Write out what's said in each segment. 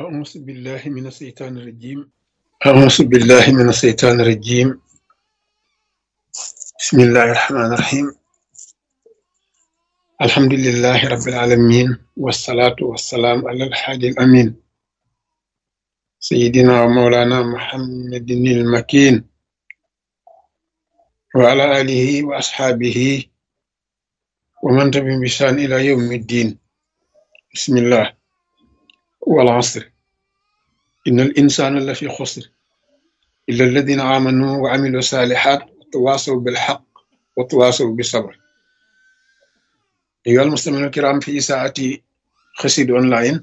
أعوذ بالله من الشيطان الرجيم أعوذ بالله من الشيطان الرجيم بسم الله الرحمن الرحيم الحمد لله رب العالمين والصلاة والسلام على الحادي الأمين سيدنا ومولانا محمد المكين وعلى آله وأصحابه ومن تبعهم بإحسان إلى يوم الدين بسم الله والعصر إن الإنسان لفي خسر إلا الذين آمنوا وعملوا الصالحات وتواصوا بالحق وتواصوا بالصبر أيها المستمعون الكرام في ساعة خسيد أونلاين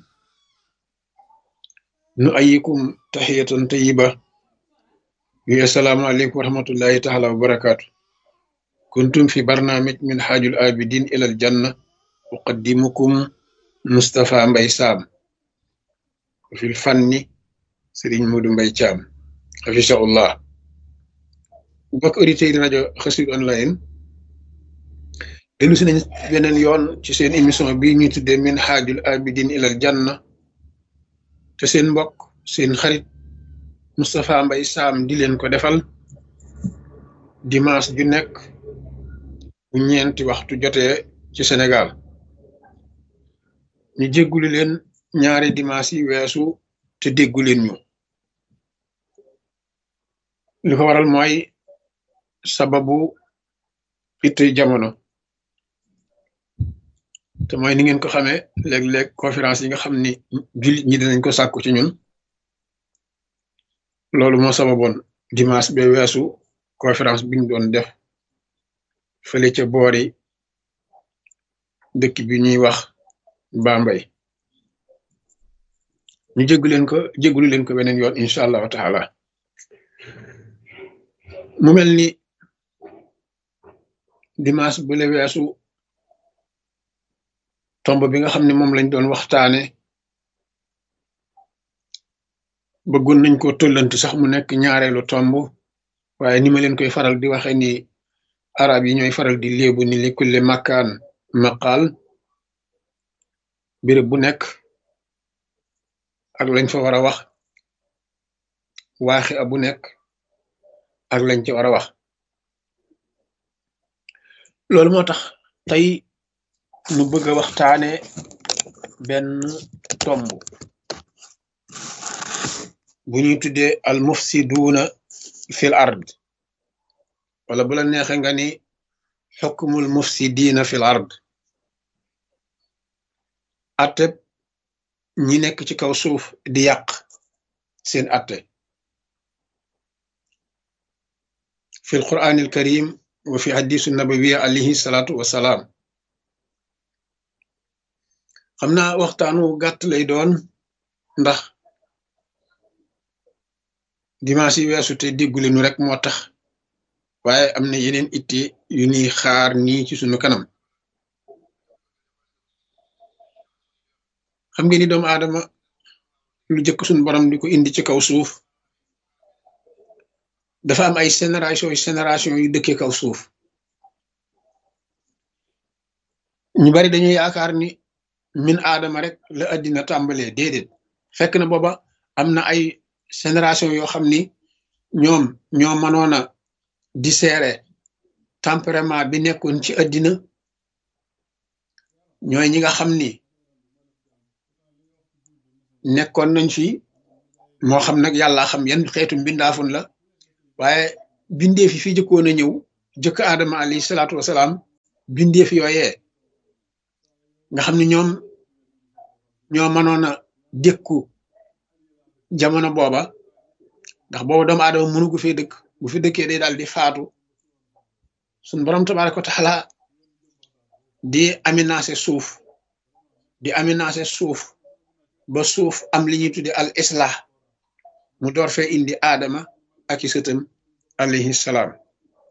نؤيكم تحية طيبة السلام عليكم ورحمة الله تعالى وبركاته كنتم في برنامج من حاج الآبدين إلى الجنة أقدمكم مصطفى مبي سام في الفن سيرين مودو مبي تشام حفظه الله mbokk auditeurs yi rajo Xassida online dellu si nañ beneen yoon ci seen émission bi ñuy tuddee min xaajul abidin ilal janna te seen mbokk seen xarit Moustapha Mbaye Sam di leen ko defal dimanche ju nekk bu ñeenti waxtu jotee ci Sénégal ñu jéggulu leen ñaari dimanche yi weesu te déggu leen ñu li ko waral mooy sababu itte jamono te mooy ni ngeen ko xamee léeg-léeg conférence yi nga xam ni jullit ñi dinañ ko sàkku ci ñun loolu moo sababoon dimanche ba weesu conférence bi ñu doon def fële ca boori dëkk bi ñuy wax Bambey ñu jéggu leen ko jéggulu leen ko beneen yoon incha allahu taala mu mel ni dimanche bu le weesu tomb bi nga xam ne moom lañ doon waxtaane bëggoon nañ ko tollanti sax mu nekk ñaareelu tomb waaye ni ma leen koy faral di waxe ni arab yi ñooy faral di léebu ni li kulle makkaan maqaal béréb bu nekk ak lañ fa war a wax waaxi a bu nekk ak lañ ci war a wax loolu moo tax tey nu bëgg a waxtaane benn tomb bu ñuy tuddee al mufsiduuna fil ard wala bu la neexe nga ni xukmul mufsidiina fil ard atte ñi nekk ci kaw suuf di yàq seen atte fi alquran alkarim wa fi hadisu nabawiya alayhi salaatu wasalaam xam naa waxtaanu gàtt lay doon ndax dimanche yi weesu te déggule nu rek moo tax waaye am na yeneen itte yu ñuy xaar nii ci sunu kanam xam ngeen ni doomu aadama lu jëkk sunu borom di ko indi ci kaw suuf dafa am ay génération yu génération yu dëkkee kaw suuf ñu bari dañuy yaakaar ni min aadama rek la addina tàmbalee déedéet fekk na booba am na ay génération yoo xam ni ñoom ñoo mënoon a disséere tempérament bi nekkoon ci addina ñooy ñi nga xam ni nekkoon nañ fi moo xam nag yàlla xam yan xeetu mbindaafun la waaye bindeef yi fi jëkkoon a ñëw jëkk aadama alayhi salaatu wasalaam bindeef yooyee nga xam ne ñoom ñoo mënoon a dékku jamono booba ndax booba doomu aadama mënu gu fee dëkk bu fi dëkkee day daal di faatu suñ borom tabaaraka wa taala di aménagé suuf di aménagé suuf ba suuf am li ñuy tudde al islah mu door fee indi aadama ak i sëtam alayhi salaam